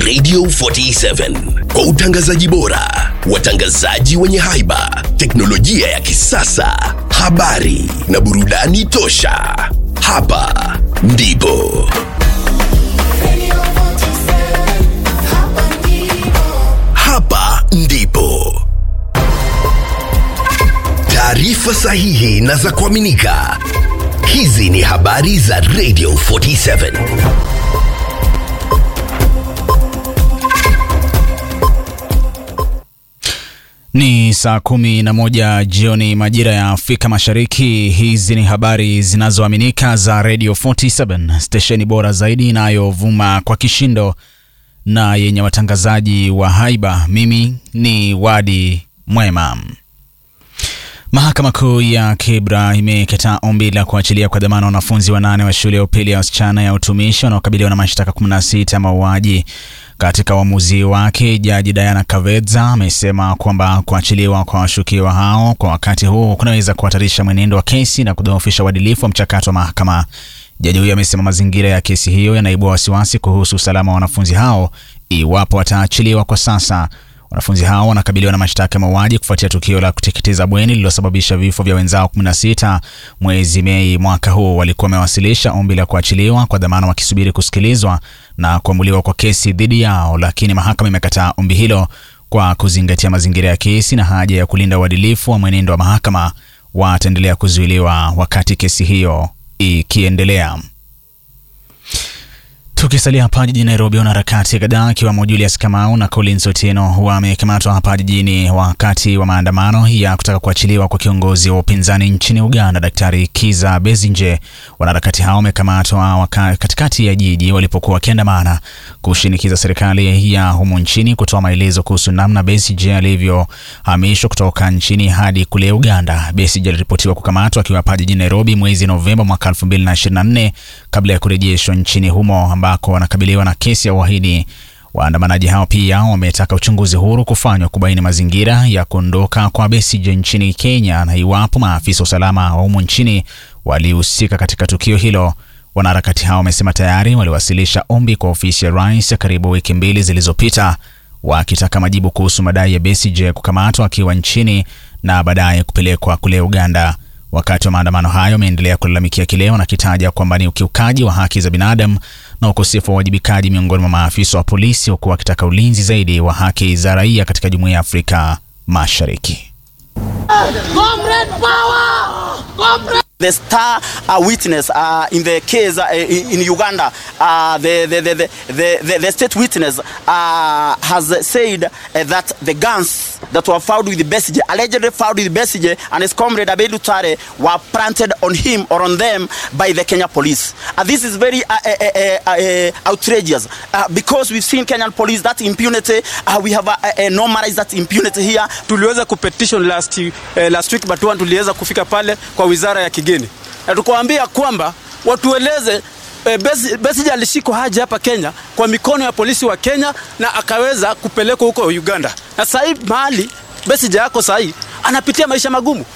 Radio 47 kwa utangazaji bora, watangazaji wenye haiba, teknolojia ya kisasa, habari na burudani tosha. Hapa ndipo hapa ndipo taarifa sahihi na za kuaminika. Hizi ni habari za Radio 47. Ni saa kumi na moja jioni majira ya Afrika Mashariki. Hizi ni habari zinazoaminika za Radio 47, stesheni bora zaidi inayovuma kwa kishindo na yenye watangazaji wa haiba. Mimi ni Wadi Mwema. Mahakama Kuu ya Kibra imekataa ombi la kuachilia kwa dhamana wanafunzi wanane wa shule ya upili ya wasichana ya utumishi wanaokabiliwa na mashtaka 16 ya mauaji. Katika uamuzi wake, Jaji Diana Kavedza amesema kwamba kuachiliwa kwa washukiwa hao kwa wakati huu kunaweza kuhatarisha mwenendo wa kesi na kudhoofisha uadilifu wa mchakato wa mahakama. Jaji huyo amesema mazingira ya kesi hiyo yanaibua wasiwasi kuhusu usalama wa wanafunzi hao iwapo wataachiliwa kwa sasa. Wanafunzi hao wanakabiliwa na mashtaka ya mauaji kufuatia tukio la kuteketeza bweni lililosababisha vifo vya wenzao 16 mwezi Mei mwaka huu. Walikuwa wamewasilisha ombi la kuachiliwa kwa dhamana wakisubiri kusikilizwa na kuamuliwa kwa kesi dhidi yao, lakini mahakama imekataa ombi hilo kwa kuzingatia mazingira ya kesi na haja ya kulinda uadilifu wa mwenendo wa mahakama. Wataendelea kuzuiliwa wakati kesi hiyo ikiendelea. Tukisalia hapa jijini Nairobi, wanaharakati kadhaa akiwemo Julius Kamau na Collins Otieno wamekamatwa hapa jijini wakati wa maandamano ya kutaka kuachiliwa kwa kiongozi wa upinzani nchini Uganda, Daktari Kiza Besigye. Wanaharakati hao wamekamatwa katikati ya jiji walipokuwa wakiandamana kushinikiza serikali ya humu nchini kutoa maelezo kuhusu namna Besigye alivyohamishwa kutoka nchini hadi kule Uganda. Besigye aliripotiwa kukamatwa akiwa hapa jijini Nairobi mwezi Novemba mwaka 2024 kabla ya kurejeshwa nchini humo ambako wanakabiliwa na kesi ya uhaini. Waandamanaji hao pia wametaka uchunguzi huru kufanywa kubaini mazingira ya kuondoka kwa Besigye nchini Kenya na iwapo maafisa wa usalama wa humu nchini walihusika katika tukio hilo. Wanaharakati hao wamesema tayari waliwasilisha ombi kwa ofisi ya rais karibu wiki mbili zilizopita, wakitaka majibu kuhusu madai ya Besigye kukamatwa akiwa nchini na baadaye kupelekwa kule Uganda. Wakati wa maandamano hayo wameendelea kulalamikia kile wanakitaja kwamba ni ukiukaji wa haki za binadamu na ukosefu wa uwajibikaji miongoni mwa maafisa wa polisi, huku wakitaka ulinzi zaidi wa haki za raia katika Jumuiya ya Afrika Mashariki. Comrade power! Comrade The star uh, witness uh, in the case uh, in Uganda, uh, the, the, the, the, the, the state witness uh, has said uh, that the guns that were found with Besigye, allegedly found with Besigye and his comrade Abed Lutare were planted on him or on them by the Kenya police. Uh, this is very uh, uh, uh, uh, outrageous uh, because we've seen Kenyan police, that impunity, uh, we have uh, uh, normalized that impunity here. tuliweza kupetition last, uh, last week but one tuliweza kufika pale kwa wizara ya kigeni na tukawaambia kwamba watueleze eh, Besi- Besigye alishikwa haja hapa Kenya kwa mikono ya polisi wa Kenya na akaweza kupelekwa huko Uganda, na sasa hivi mahali Besigye yako sasa hivi anapitia maisha magumu.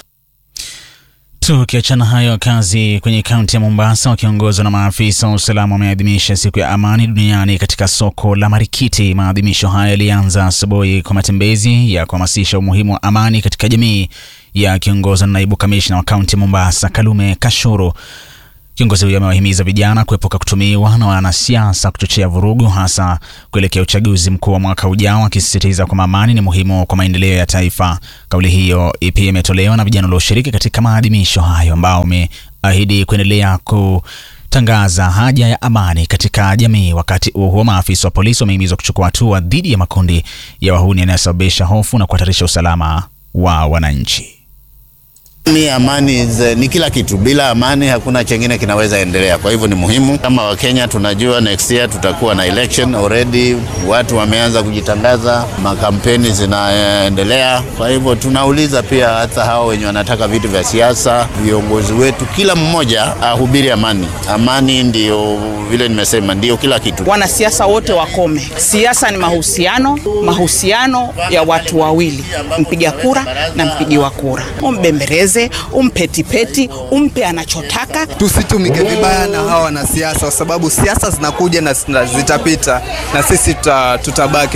Tukiachana hayo, wakazi kwenye kaunti ya Mombasa wakiongozwa na maafisa wa usalama wameadhimisha siku ya amani duniani katika soko la Marikiti. Maadhimisho hayo yalianza asubuhi kwa matembezi ya kuhamasisha umuhimu wa amani katika jamii yakiongozwa na naibu kamishna wa kaunti ya Mombasa Kalume Kashuru. Kiongozi huyo amewahimiza vijana kuepuka kutumiwa na wanasiasa kuchochea vurugu hasa kuelekea uchaguzi mkuu wa mwaka ujao, akisisitiza kwamba amani ni muhimu kwa maendeleo ya taifa. Kauli hiyo pia imetolewa na vijana walioshiriki katika maadhimisho hayo ambao wameahidi kuendelea kutangaza haja ya amani katika jamii. Wakati huo huo, maafisa wa polisi wamehimizwa kuchukua hatua dhidi ya makundi ya wahuni yanayosababisha hofu na kuhatarisha usalama wa wananchi. Ni amani is- ni kila kitu. Bila amani hakuna chengine kinaweza endelea. Kwa hivyo ni muhimu kama Wakenya, tunajua next year tutakuwa na election already, watu wameanza kujitangaza, makampeni zinaendelea. Kwa hivyo tunauliza pia hata hao wenye wanataka vitu vya siasa, viongozi wetu, kila mmoja ahubiri amani. Amani ndio vile nimesema, ndio kila kitu. Wanasiasa wote wakome. Siasa ni mahusiano, mahusiano ya watu wawili, mpiga kura na mpigiwa kura. Mbembeleze umwelekeze, umpetipeti, umpe anachotaka. tusitumike vibaya na hawa wanasiasa, kwa sababu siasa zinakuja na zina- zitapita, na sisi tuta, tutabaki.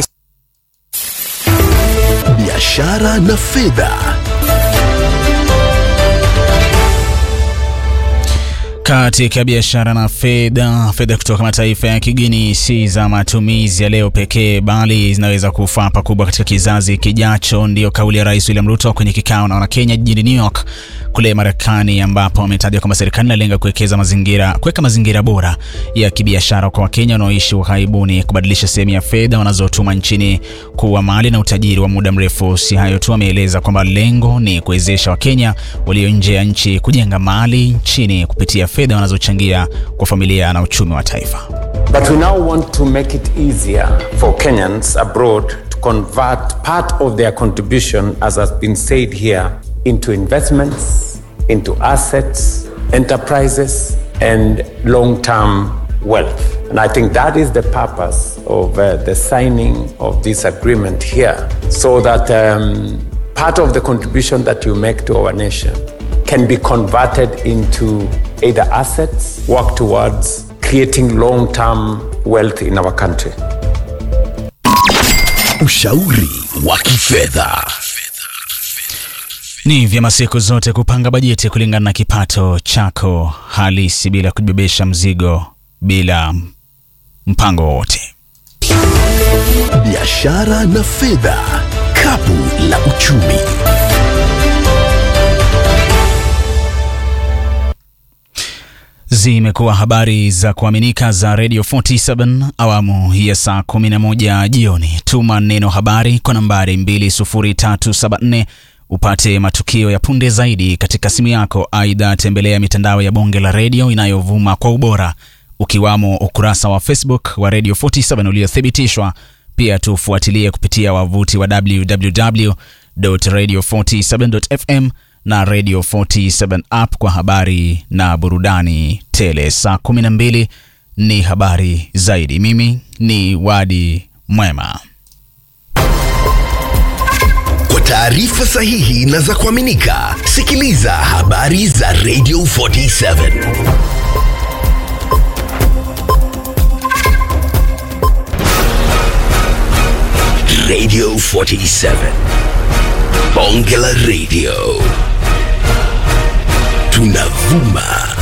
biashara na fedha Katika biashara na fedha, fedha kutoka mataifa ya kigeni si za matumizi ya leo pekee, bali zinaweza kufaa pakubwa katika kizazi kijacho. Ndiyo kauli ya Rais William Ruto kwenye kikao na Wanakenya jijini New York kule Marekani, ambapo ametaja kwamba serikali inalenga kuwekeza mazingira, kuweka mazingira bora ya kibiashara kwa Wakenya wanaoishi ughaibuni, kubadilisha sehemu ya fedha wanazotuma nchini kuwa mali na utajiri wa muda mrefu. Si hayo tu, ameeleza kwamba lengo ni kuwezesha Wakenya walio nje ya nchi kujenga mali nchini kupitia fedha wanazochangia kwa familia na uchumi wa taifa. But we now want to make it easier for Kenyans abroad to convert part of their contribution, as has been said here, into investments, into assets, enterprises, and long term wealth. And I think that is the purpose of uh, the signing of this agreement here, so that um, part of the contribution that you make to our nation can be converted into either assets, work towards creating long term wealth in our country. ushauri wa kifedha Ni vyema siku zote kupanga bajeti kulingana na kipato chako halisi bila kujibebesha mzigo bila mpango wowote. biashara na fedha kapu la uchumi Zimekuwa habari za kuaminika za Radio 47 awamu ya saa 11 jioni. Tuma neno habari kwa nambari 20374 upate matukio ya punde zaidi katika simu yako. Aidha, tembelea mitandao ya bonge la redio inayovuma kwa ubora ukiwamo ukurasa wa Facebook wa Radio 47 uliothibitishwa. Pia tufuatilie kupitia wavuti wa www.radio47.fm na Radio 47 app kwa habari na burudani tele. Saa 12 ni habari zaidi. Mimi ni Wadi Mwema. kwa taarifa sahihi na za kuaminika sikiliza habari za radio 47 radio 47 bonge la radio tunavuma